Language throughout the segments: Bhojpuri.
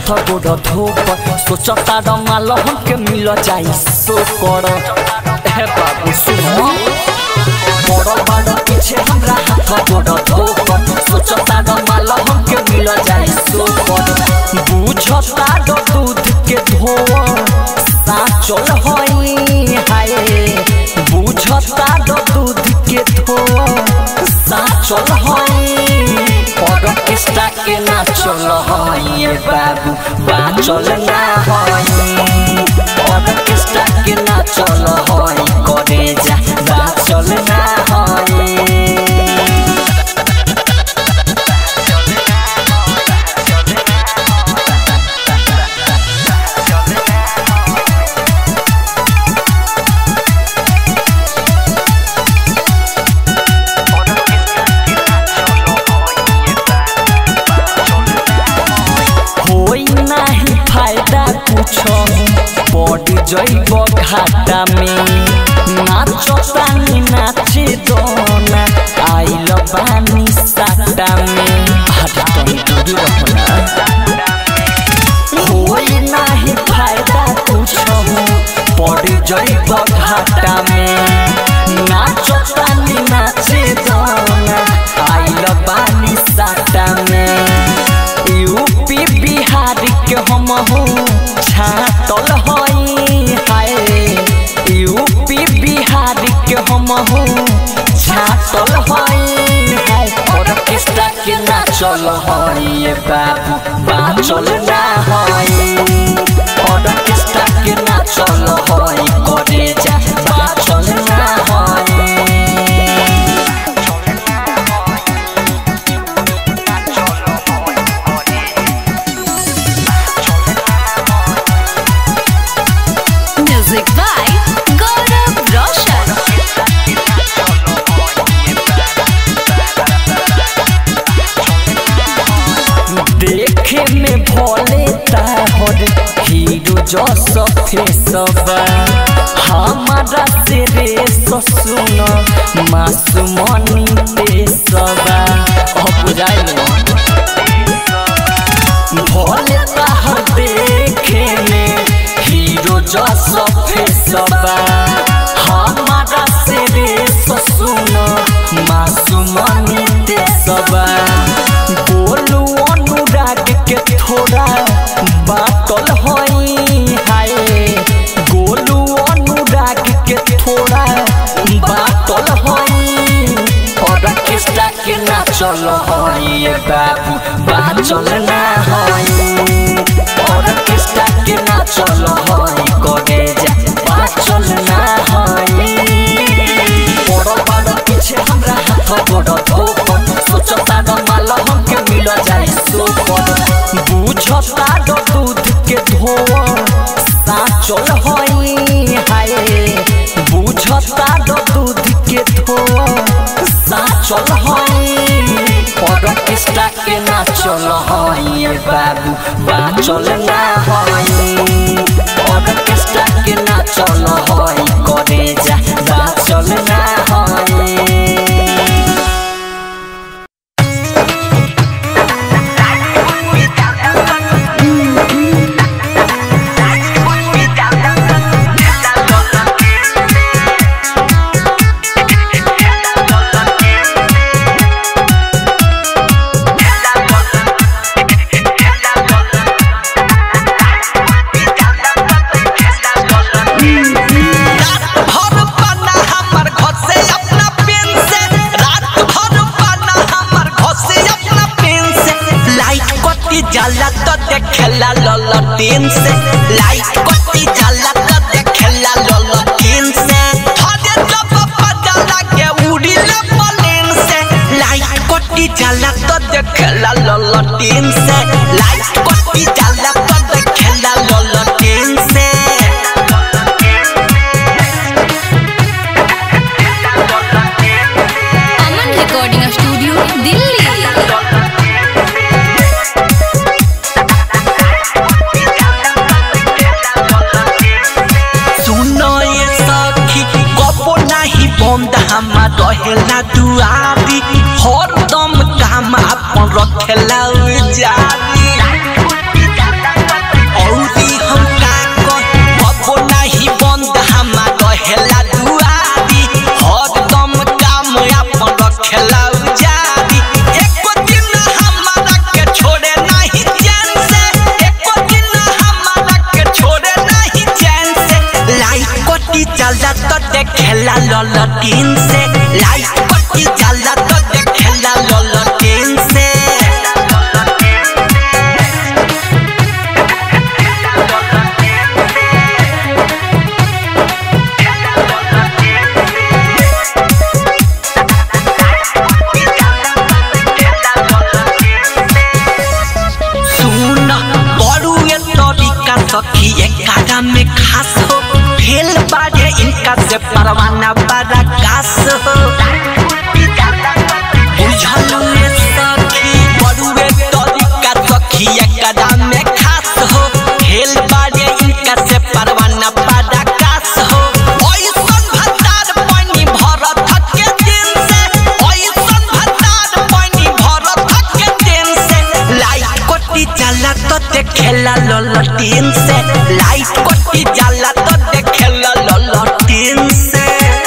हाथ गोड़ धोप सोचता डमाल हमके मिल जाई सो कर हे बाबू सुनो बड़ बड़ पीछे हमरा हाथ गोड़ धोप सोचता डमाल हमके मिल जाई सो कर बुझता ड दूध के धोआ साचल हई हाय बुझता ड दूध के धोआ साचल हई ऑर्केस्ट्रा के नाचल हई ए बाबू बाचल ना हई ऑर्केस्ट्रा के नाचल हई करे जा बाचल ना हई होई नाही फायदा कुछो पड़ जइब घाटा में नाचतानी नाचे दोना आइल बानी साटा में हटा तनी दूरी रखना होई नाही फायदा कुछो पड़ जइब घाटा में नाचतानी नाचे दोना आइल बानी साटा में यूपी बिहार के हम हूँ छातल हई हाय यूपी बिहार के हम हूँ छातल हई हाय ऑर्केस्ट्रा के नाचल हई ये बाबू बाचल ना हई ऑर्केस्ट्रा के नाचल हई करे जा बाचल ना हई Music by Gaurav Roshan. देखे में भोले ताहर हीरो जस फेसबा हमारा से रे ससुन मासुमनी तेसबा अब बुझाइल भोले ताहर देखे में हीरो जस फेसबा हमारा से रे ससुन मासुमनी तेसबा बोलू अनुराग के थोड़ा बातल हई हाय गोलू अनुराग के थोड़ा बातल हई ऑर्केस्ट्रा के नाचल हई ये बाबू बाचल ना हई ऑर्केस्ट्रा के नाचल हई करे जा बाचल ना हई बड़ बड़ पीछे हमरा हाथ गोड़ धोपन सोचता ड माल हमके मिल जाई सोपन बुझता ड दूध के धोआ साचल हई हाय बुझता ड दूध के धोआ साचल हई ऑर्केस्ट्रा के नाचल हई ए बाबू बाचल ना हई ऑर्केस्ट्रा के नाचल हई करे जा बाचल ना हई भर पाना हमर घर से अपना पेन से रात भर पाना हमर घर से अपना पेन से लाइट कटी जाला तो देखेला ललटेन से लाइट कटी जाला तो देखेला ललटेन से हरे जब पजाला के उड़ी ले प्लेन से लाइट कटी जाला तो देखेला ललटेन से लाइट कटी जाला तो देखेला ललटेन से Aman Recording Studio, Delhi. सुनो ये सखी कबो नाही बंद हमार रहेला दुआरी हर दम काम अपन रखेला जारी ललटीन से लाइट कटी जाला तो देखेला ललटीन से सुन बड़ू ये तरीका सखी एकादा में खास हो फेल बाजे इनका से परवाना बड़ा कास हो बुझलू ये सखी बड़ू ये तरीका सखी एकादा में खास हो फेल बाजे इनका से परवाना बड़ा कास हो ओइसन भतार पानी भरत के दिन से ओइसन भतार पानी भरत के दिन से लाइट कोटी जाला तो देखेला ललटीन से लाइट कोटी जाला तो देखेला ललटीन से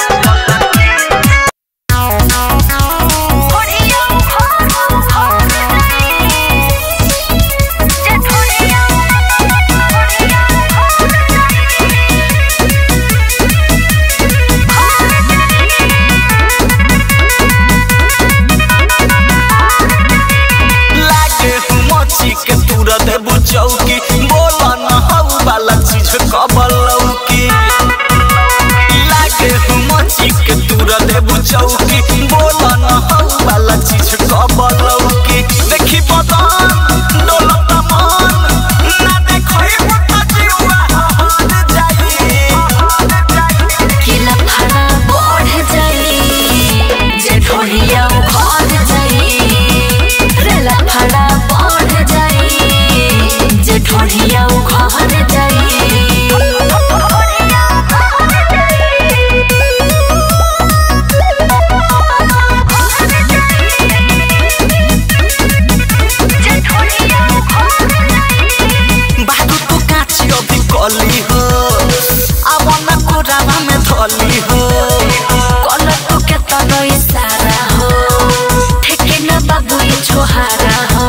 लागे मची के तूरा देबू चौकी बोला न हऊ वाला चीज कबल लौकी लागे मची के तूरा देबू चौकी बोला न हऊ वाला चीज कबल लौकी देखी बदन डोलत मन ना देखई मुटा जीवा हार जाई किला भाड़ा बढ़ जाई जे ढोलिया घर जाई रेला भाड़ा बढ़ जाई जे ढोलिया घर जाई बाबू तू काची अभी कली हो अब न कोरावा में धली हो कल तू के तरो इशारा हो ठेके न बाबू ये छोहारा हो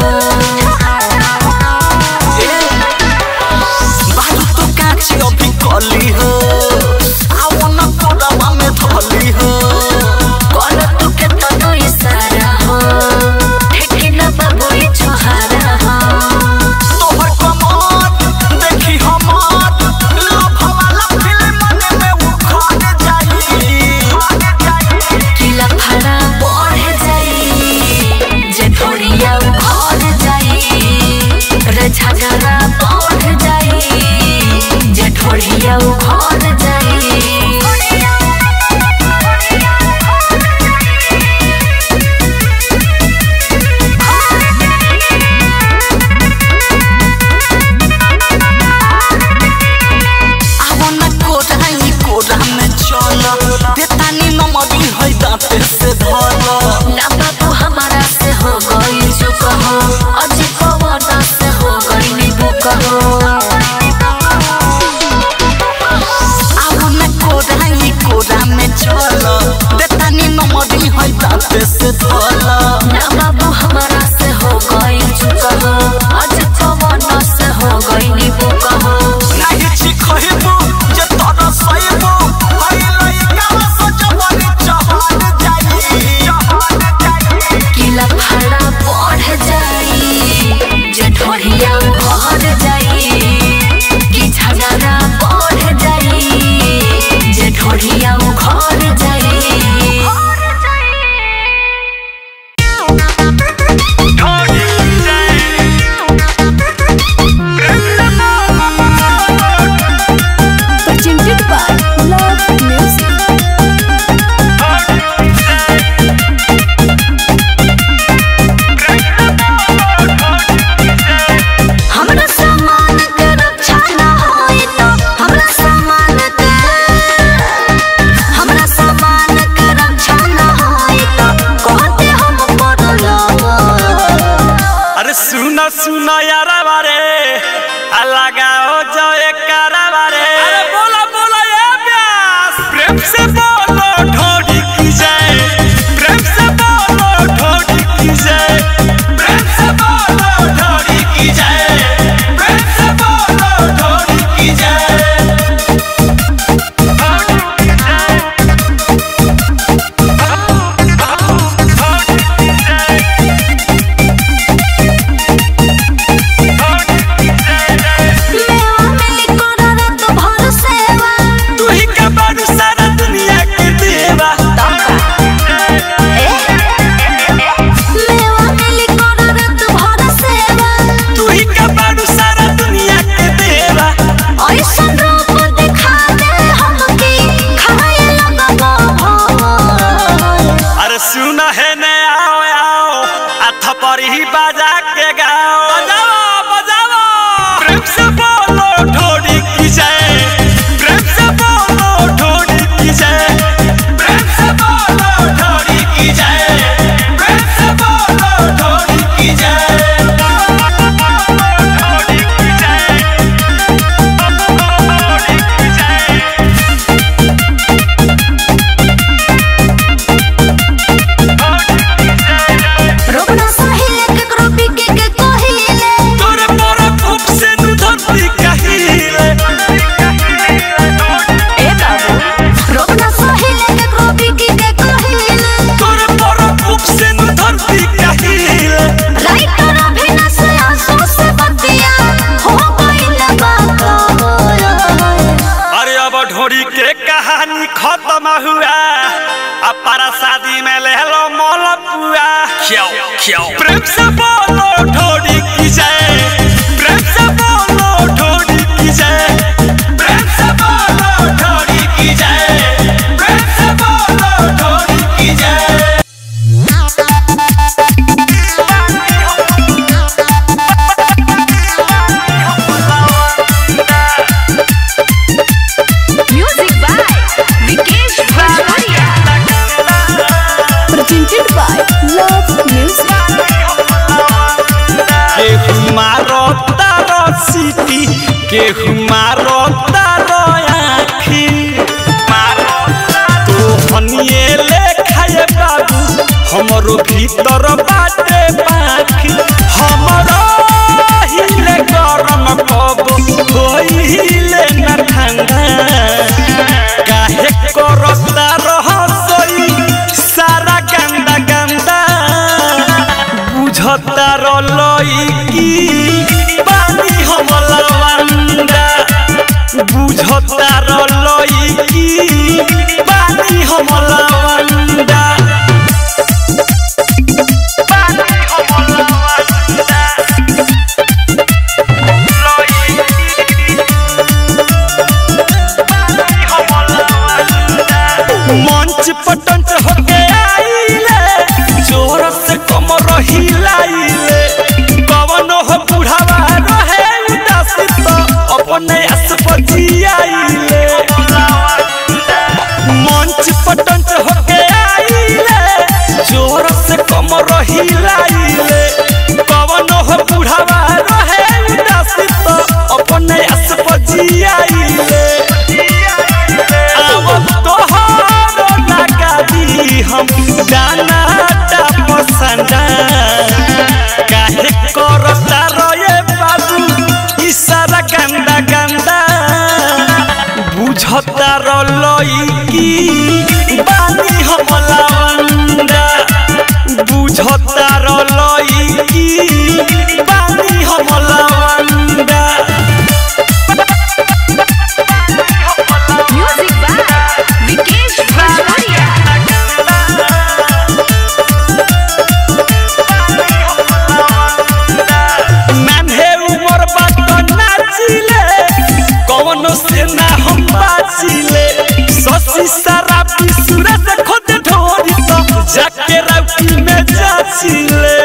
बाबू तू काची अभी कली हो अब न कोरावा में धली हो कल तू के तरो इशारा हो ठेके न बाबू ये छोहारा हो तोहर कमर देखी हमर लव वाला फिल्म में उखड़ जाई किला भाड़ा बढ़ जाई जे ढोलिया घर जाई रे झगड़ा बढ़ जाई जे ढोलिया घर जाई आवन कोरा ही कोरा में चल देतानी नमरी है दांते से धल ना बाबू हमारा से हो गई चुक हो अजी पवन से हो गई निबुक हो आवन कोरा ही कोरा में चल देतानी नमरी है दांते से धल ना बाबू हमारा से हो गई चुक हो अजी पवन से हो गई निबुक हो नाही छी खहिबू जे तोरा सहिबू हई लइका सजवनी चहल जाई किला भाड़ा बढ़ जाई जे ढोलिया घर जाई कि झगड़ा बढ़ जाई जे ढोलिया घर जाई presented by Love Music. हमरा सामान के रक्षा न होई तो हमरा सामान के हमरा सामान के रक्षा न होई तो कहते हम पड़लो अरे सुना सुना यारा बारे आ लगाओ जो एक कारा बारे अरे बोला बोला ये प्यास प्रेम से बोलो ढोडी की जय प्रेम से बोलो ढोडी की जय प्रेम से बोलो ढोडी की जय प्रेम से बोलो ढोडी की जय ढोडी की जय अपारा शादी में ले लो मोल पुआ क्यों क्यों प्रेम से बोलो ढोड़ी की जय प्रेम से बोलो ढोड़ी की जय प्रेम से बोलो ढोड़ी की जय प्रेम से बोलो ढोड़ी की जय म्यूजिक बाय विकेश भोजपुरिया presented by Love Music. केहू मारो तारो सीटी केहू मारो तारो आखी तो हनिए ले खाए बाबू हमरो भीतर बाटे पाखी हमरो हिले गरम कब होइले न ठंडा काहे करता रहसई सारा गंदा गंदा बुझता रलई की पानी हमला वंदा बुझता रलई की पानी हमला वंदा पानी हमला वंदा मंच पटंच होके आइले जोर से कम रही लाइले कवनो हो बुढ़ावा रहे उदासी तो अपने अस्पति आइले मंच पटंच होके आइले जोर से कम रही लाइले कवनो हो बुढ़ावा रहे उदासी तो अपने अस्पति आइले अब तोहरो लगा दी हम गाना ता पसंदा काहे करता रोए बाबू इशारा गंदा गंदा बुझता रलई की बानी हम लवंदा बुझता रलई की बानी हम लवंदा म्यूजिक बाय विकेश भोजपुरिया नान्हे उमर बात नाचिले कौनो से ना हम बाचिले ससी सारा बिसुरा से खुद ढोरी तो जाके राउटी में जाचिले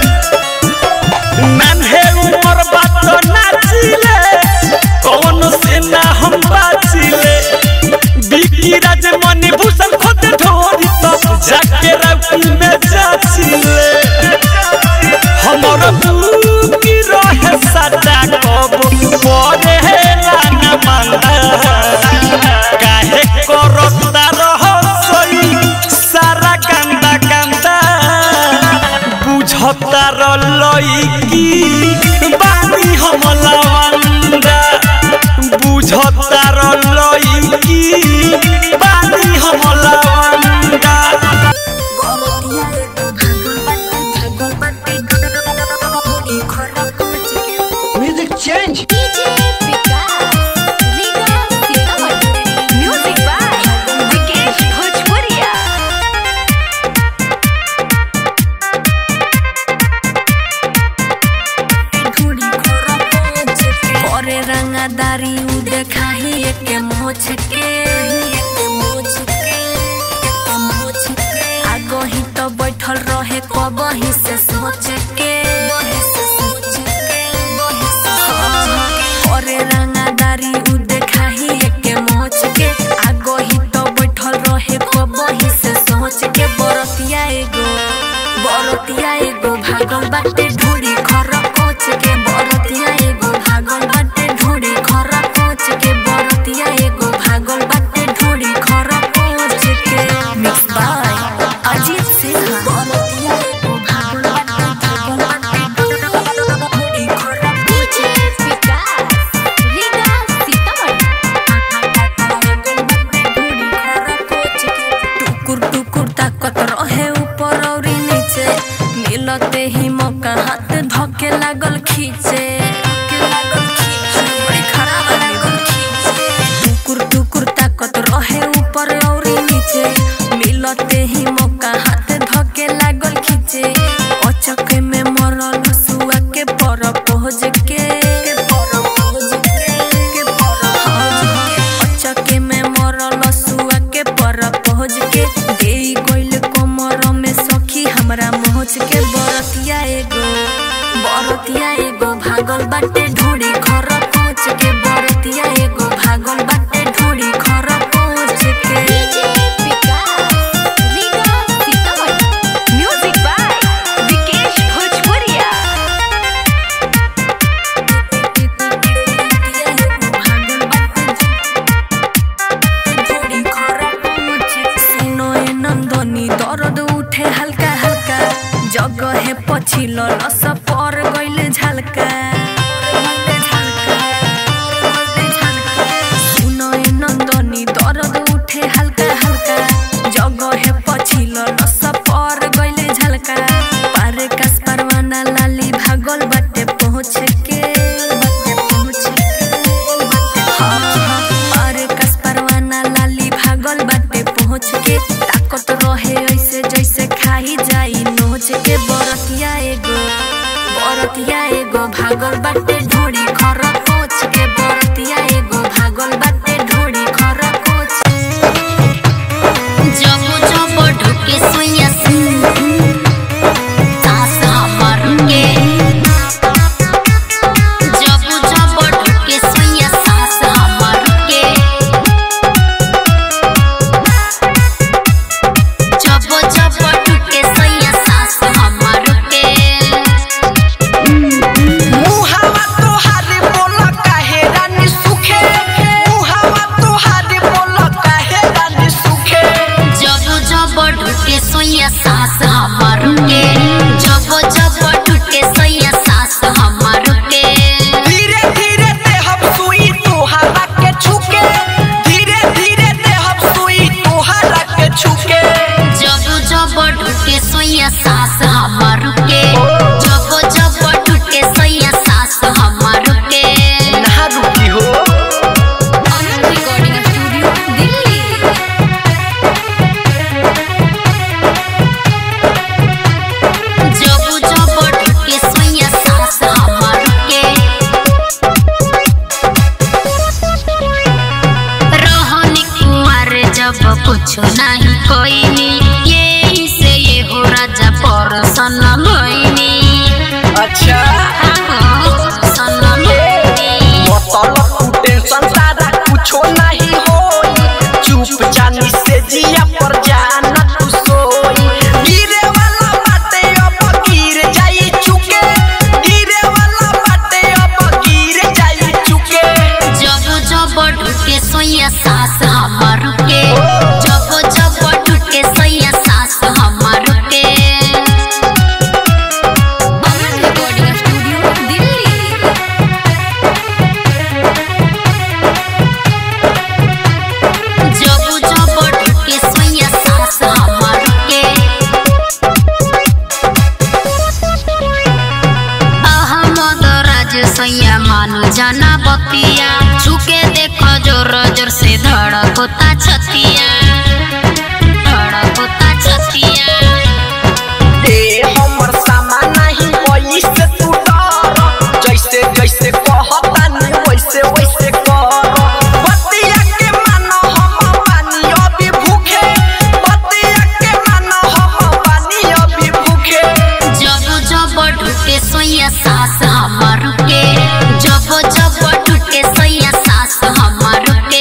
नान्हे उमर बात नाचिले कौनो से ना हम बाचिले बिकी राज मणि भूषण खुद ढोरी तो जाके राउटी में जाचिले हमर की रहे सदा कब परे लाना मांदा काहे करता रहसई सारा गंदा गंदा बुझता रलई की बानी हम लवंदा बुझता रलई की बानी हम लवंदा म्यूजिक बाय विकेश भोजपुरिया करे रंगदारी उ देखाही एक मोछ के आगो ही तो बैठल रहे कबही से सोच के करे रंगदारी उ देखाही एक मोछ के आगो ही तो बैठल रहे कबही से सोच के बरतिया एगो बरतिया एगो भागल बाटे ढूढ़ी खर कोच के बरतिया एगो भागल बाटे ढूढ़ी खर कोच के बरतिया एगो भागल बाटे ढूढ़ी खर कोच के मिक्स बाय अजीत सिंह बरतिया एगो भागल बाटे भागल बाटे ढूढ़ी खर कोच टुकुर टुकुर ताकत रहे ऊपर और नीचे मिलते ही मौका हाथ धके लागल खींचे बड़ी खराब लागल खींचे। टुकुर टुकुर ताकत रहे ऊपर और नीचे मिलते देही मौका हाथ धके लागल खींचे अचक में मरल सुआ के पर पहुँच के अचक में मरल सुआ के पर पहुँच के दे गइल कमर में सखी हमरा मोच के बरतिया एगो बरतिया एगो भागल बाटे ढोड़ी खर पहुँच के बरतिया एगो भागल बाटे ढोड़ी खर पहुँच के म्यूजिक बाय विकेश भोजपुरिया नंदनी दर्द उठे हल्का हल्का जगह पछिल रस पर गइल झलका सुनय नंदनी दर्द उठे हल्का हल्का जगह पछिल रस पर गइल झलका पारे कस परवाना लाली भागल बाटे पहुँच के बाटे पहुँच के हाँ, हाँ, पारे कस परवाना लाली भागल बाटे पहुँच के ताकत रहे ऐसे जैसे खाई जाई नोच के बरतिया एगो बरतिया एगो भागल बाटे ढोड़ी खर कोच के बरतिया एगो भागल बाटे ढोड़ी खर कोच जब जब ढुके सोया सास हमर के जब जब ढुके सोया सास हमर के जब जब ढुके सोया सास हमर के मुहावा तोहारी बोल काहे रानी सुखे मुहावा तोहारी बोल काहे रानी सुखे जब जब ढुके सोया सास हमर के जब जब ढुके सोया सास हमर के धीरे धीरे देहब सुई तोहारा के छुके धीरे धीरे देहब सुई तोहारा के छुके जब जब ढुके सोया सास हमर के जब जब ढुके सोया सास हमर के नहा रुकी हो रिकॉर्डिंग स्टूडियो दिल्ली जब जब ढुके सोया सास हमर के रहनी कुंवर जब कुछ नहीं कोईनी यही से ये हो राजा परसन भइनी अच्छा सन भइनी मतलब तू टेंशन तारा कुछो नहीं होई चुप चानी से जिया पर जाना तू सोई गिरे वाला बाटे अब गिर जाई चुके गिरे वाला बाटे अब गिर जाई चुके जब जब ढुके सोया सास हमर के जब जब ढुके सोया सास हमर के रिकॉर्डिंग स्टूडियो दिल्ली जब जब ढुके सोया सास हमर के अहमद राज सोया मानु जाना बतिया झुके देख जोर जोर से धड़कता छतिया धड़कता छतिया ए हमर सामान नहीं वैसे तू डर जैसे जैसे कहता नहीं वैसे वैसे कर बतिया के मानो हम पानी अभी भूखे बतिया के मानो हम पानी अभी भूखे जब जब ढुके सोया सास हमर के जब जब ढुके सोया सास हमर के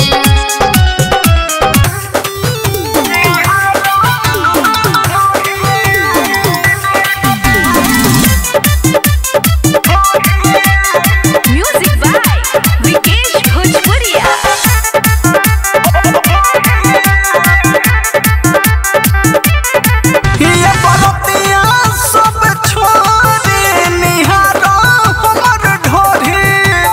म्यूजिक बाय विकेश भोजपुरिया ये बरतिया सब छोड़े निहारो हमर ढोरी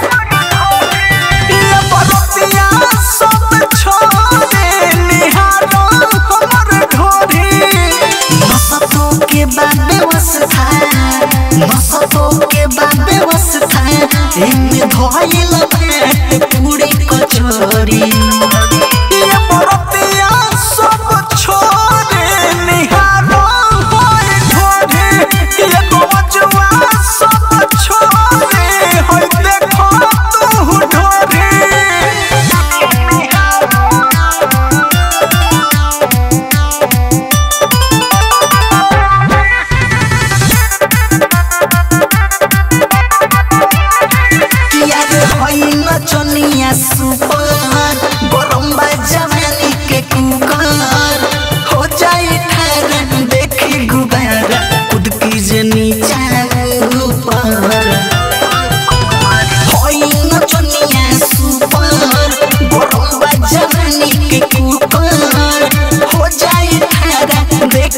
ये बरतिया सब छोड़े निहारो हमर ढोरी मसतो के बाद व्यवस्था मसतो के बाद व्यवस्था एमे धइल पेट पूरी कचोरी ये बरतिया सब छोड़े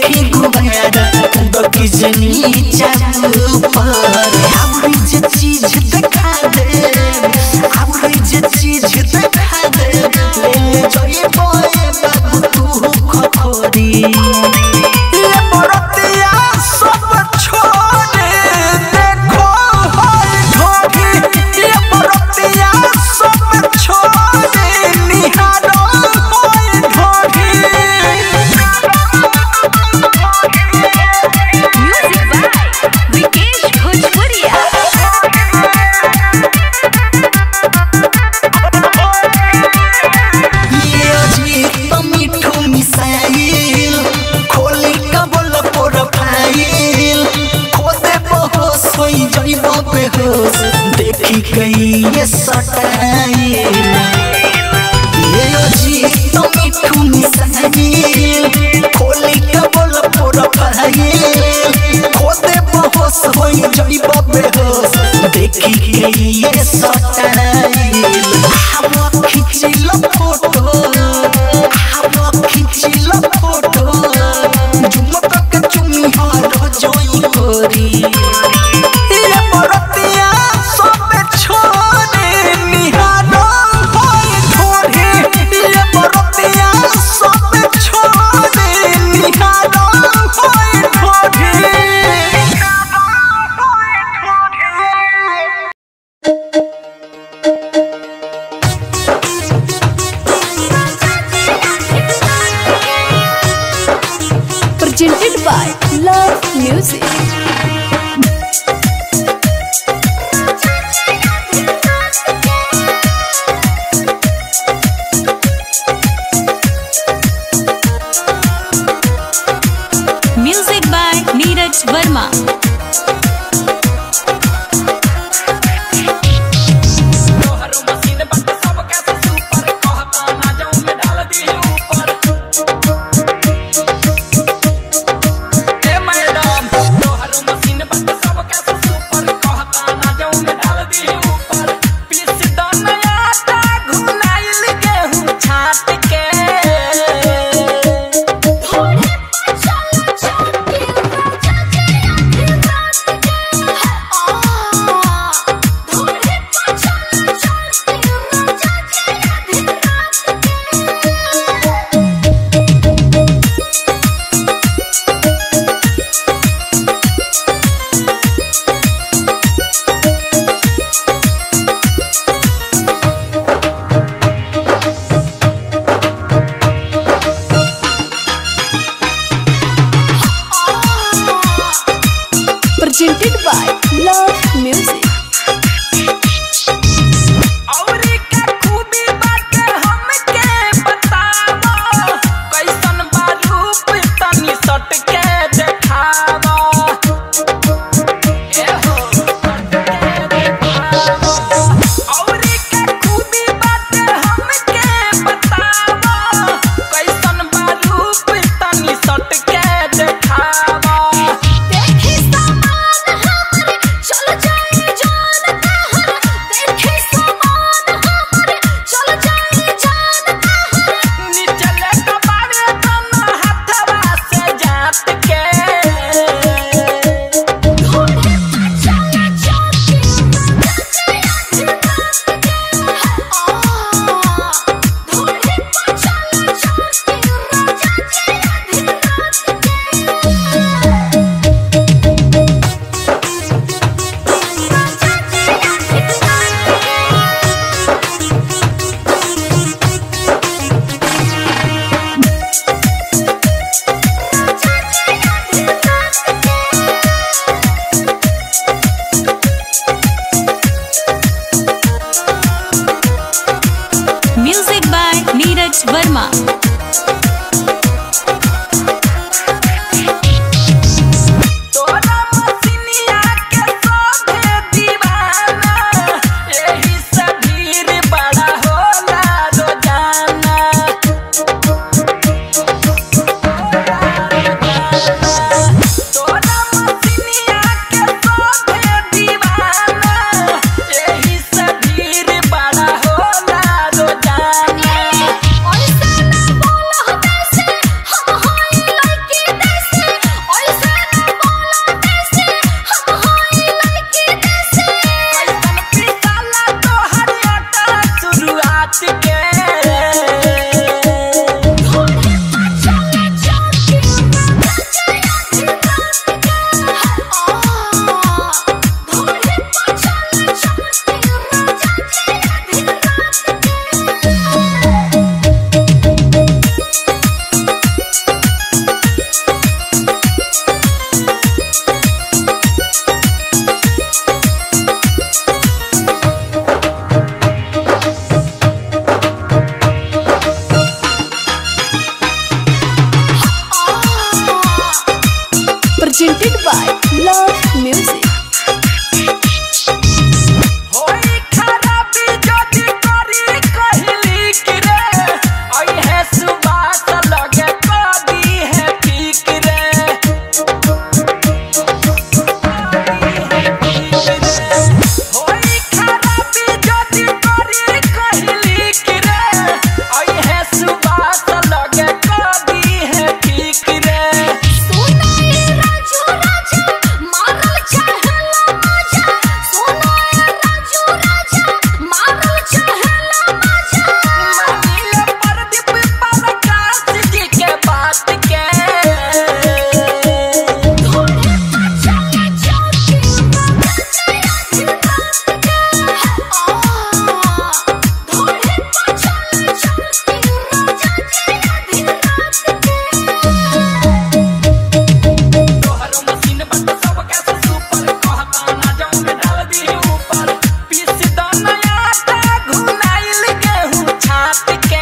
देखी गुबारा कूद की जनी चाबू पर आवरी जे चीज दिखा दे आवरी जे चीज दिखा दे ले ले जोए बोए बाबू तू खखोरी ये बरतिया सब छोड़े देखो होई ढोढ़ी ये बरतिया सब छोड़े निहारो होई ढोढ़ी Music by Vikesh Bhojpuria. ये अजीब तो मिठू मिसाइल खोली कबल प्रोफाइल खोदे बहोस होई जइब बेहोश देखी गई ये सटाइल ये अजीब तो मिठू मिसाइल खोली कबल प्रोफाइल खोदे बहोस होई जइब बेहोश देखी गई ये सटाइल हम खिचिल फोटो हम खिचिल फोटो झुमक के चुमी हार जोई गोरी ये बरतिया सब छोड़े निहारो होई ढोढ़ी ये बरतिया सब छोड़े निहारो होई ढोढ़ी presented by Love Music. Music by Neeraj Verma. Presented by Love Music. औरी के खूबी बाटे हमके बतावो कैसन बा रूप तनी सट के देखावो ए हो औरी के खूबी बाटे हमके बतावो कैसन बा रूप तनी सट के देखावो देखी सामान हमरे चल जाए जान कहर देखी सामान हमरे चल जाए जान कहर निचले कबारे तन हाथवा से जात के थोड़े चला जाके जाके रात के आ थोड़े चला जाके रात के Music by Neeraj Verma. तोरा मसिनिया के सोभे दीवाना एही से भीड़ बड़ा होला रोजाना तोरा मसिनिया के सोभे दीवाना एही से भीड़ बड़ा होला रोजाना ऐसा ना बोल हमें से हम हाय लड़की देसे by Love Music. होई खराबी जदी करी कहली कि रे आई है सुबात लगे कदी है ठीक रे होई खराबी जदी करी कहली कि रे आई है सुबात लगे कदी है ठीक रे मानिले परदीप प्रकाश जी के बात के तोहरो मशीन बट सब कैसे सुपर कहता ना जाऊं में डाल दी ऊपर पीस दो नया आटा घुनाइल गेहूं छाट के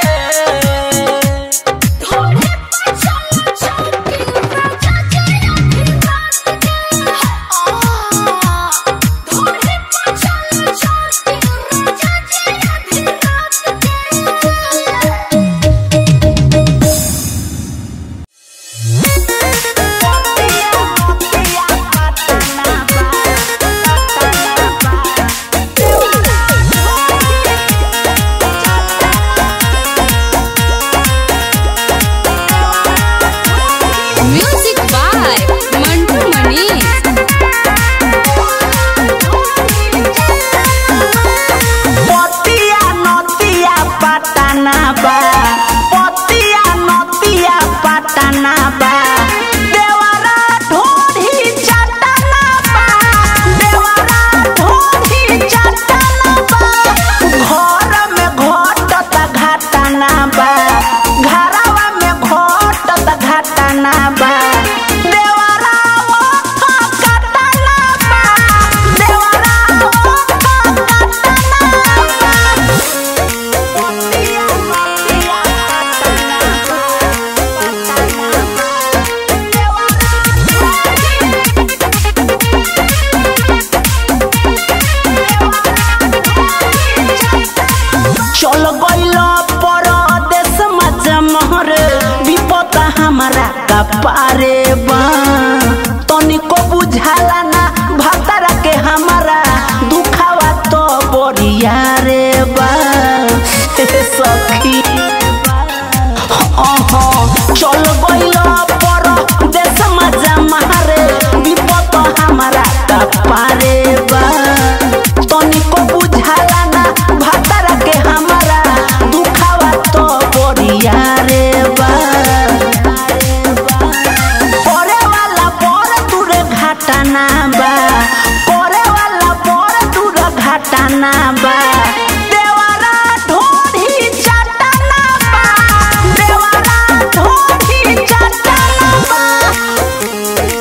Music by Mantu Manish. पतिया नतिया पटना बा पतिया नतिया पटना बा देवरा ढोढ़ी चटना बा देवरा ढोढ़ी चटना बा घर में घटत घटना बा घरवा में घटत घटना बा देवरा ओठ कटना बा देवरा ओठ कटना बा चल गइल परदेश मजमहर विपद हमारा कपारे बा तनिको बुझाला ना भतरा के हमारा दुखावा तो बरिया रे बा हे सखी अहाँ चल गइल परदेश मजमहर विपद हमारा कपारे बा तनिको बुझाला ना भतरा के हमारा दुखावा तो बरिया रे बा करे वाला पर दूर घाटाना बा करे वाला पर दूर घाटाना बा देवरा ढोढ़ी चटना बा देवरा ढोढ़ी चटना बा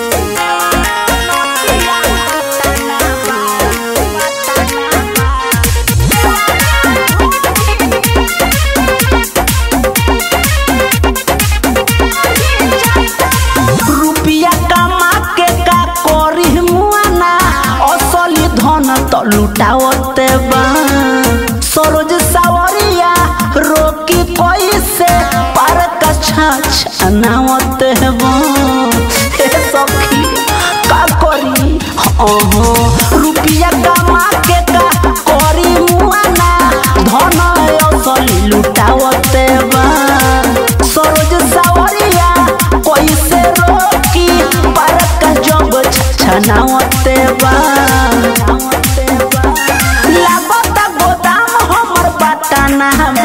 रुपिया कमा के का करी मुआना असली धन त लुटावते बा सरोज सावरिया रोकी कैसे पार का छाछ अनावते बा हे सखी का करी अहो रुपिया कमा के का करी मुआना धन असली लुटावते बा सरोज सावरिया कैसे रोकी पारक जब छनावते बा लागत गोदाम हमर पटना